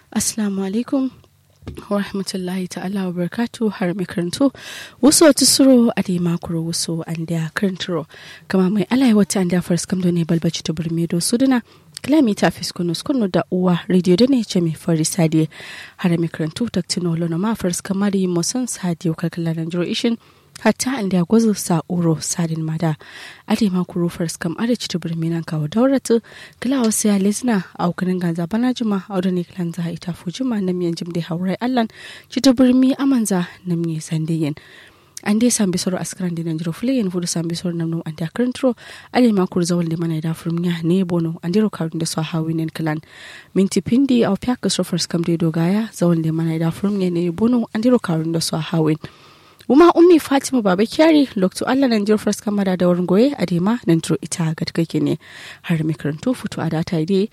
Assalamu alaikum wa rahmatullahi ta'ala wa barakatu har mai karanto wasu wata suro a da makuro wasu an da karantaro kama mai alai wata an da faris kamdo ne balbaci ta burme do suduna kilomita fiskunu skunu da uwa radio da ne ce mai fari sadiye har mai karanto taktino lona ma faris kamar yi musan sadiyo kalkala na jiro ishin hatta an da gwazo sa'uro sadin mada ade ma kuro fars kam ada cita birminan kawo dauratu kila wasu ya lezina a ukunin ganza bana jima a wadda ne kilan za ita fujima na miyan jim da haurai allan cita birmi amanza na miye sandiyin an dai sambi soro askaran da nanjiro fule yin fudu sambi soro nam nom anda krintro ale ma kur zawal da mana da furmiya ne bono andiro karun da so hawi nen klan minti pindi au pya ka so fars kam de dogaya zawal da mana da furmiya ne bono andiro karun da so hawin Uma ummi Fatima Baba Kyari lokto Allah nan jirfar kamara da wurin goye a dema nan duro ita ga take ne har mai karanto fito a data ide